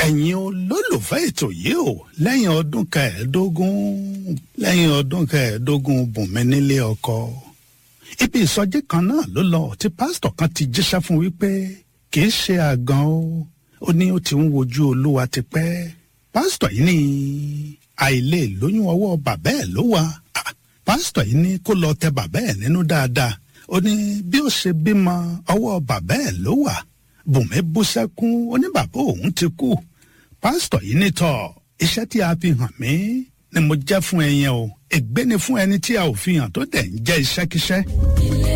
ẹ̀yin olólùfẹ́ ètò yìí o lẹ́yìn ọdún kẹẹ̀ẹ́dógún lẹ́yìn ọdún kẹẹ̀ẹ́dógún bùnmi nílé ọkọ ibi ìsọjí kan náà ló lọ tí pásítọ̀ kan ti jíṣẹ́ fún wípé kì í ṣe àgàn o ó ní ó ti ń wojú olúwa tipẹ́ pásítọ̀ yìí ní àìlè lóyún ọwọ́ bàbá ẹ̀ ló wà pásítọ̀ yìí ní kó lọ tẹ bàbá ẹ̀ nínú dáadáa ó ní bí ó ṣe bímọ ọwọ́ bàbá ẹ̀ ló wà bùnmi bú sẹ́kún ó ní bàbá òun ti kú pásítọ̀ yìí ní tọ̀ iṣẹ́ tí a fi hàn mí ni mo jẹ́ fún ẹ yẹn o ègbé ni fún ẹni tí a ò fi hàn tó dẹ̀ ń jẹ́ iṣẹ́kíṣẹ́. ilé